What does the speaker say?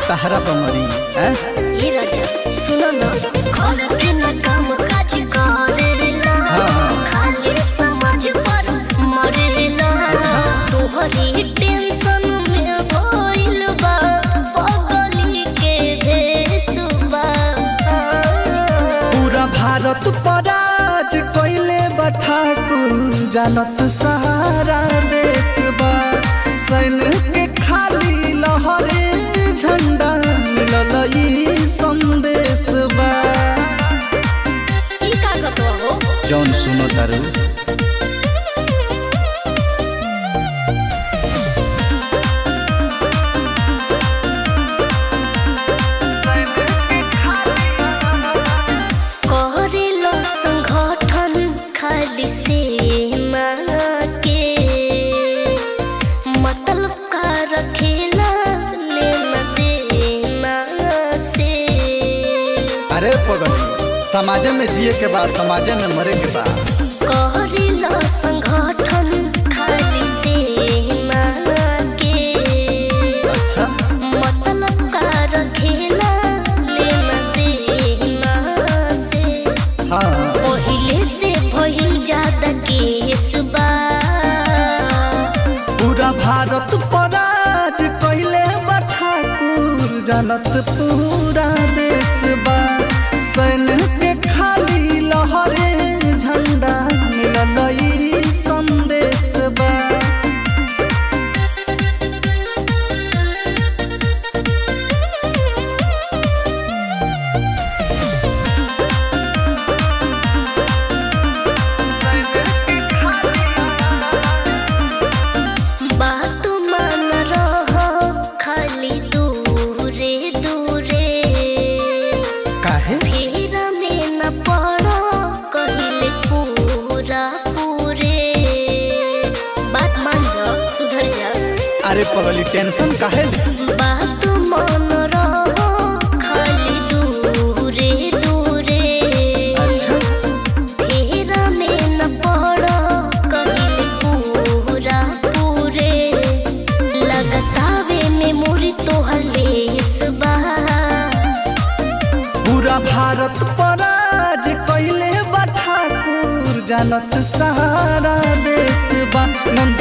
तहरा बमरी हैं ये राजा सुनो ना घर के ना काम काज करेला हाँ। खाली समझ पर मरेला तोहरी टेंशन में भइल बा पगली के भेसुबा पूरा भारत पराज कइले बा ठाकुर जानत सहारा देश बा सैनिक के खाली लहरे झंडा मिलल ई संदेश बा ई का कतो हो जौन सुनो तारू करेलो संगठन खाली सेना के मतलब का रखेला लेना देना से अरे पगली समाजे में जिए के बाद समाजे में मरे के बाद करेलो संगठन खाली सेना के अच्छा मतलब का रखेला लेना देना से हाँ पहिले से भइल ज्यादा केस बा पूरा भारत पराज कइले बा ठाकुर जानत पूरा देश बा सैनिक के खाली लहरे झंडा मिलल ई संदेश बा बात मान रहो खाली दूरे दूरे काहे फिर में न पड़ो कहिले पूरा पूरे बात मान जाओ सुधर जा अरे पगली टेंशन काहे ले? बात मान रहो खाली दूरे दूरे अच्छा फेरा में न पड़ो कहिले पूरा पूरे लगतावे में मुरी तोहर लेस बा पूरा भारत पराज कइले बा ठाकुर जानत सारा देश बा नंद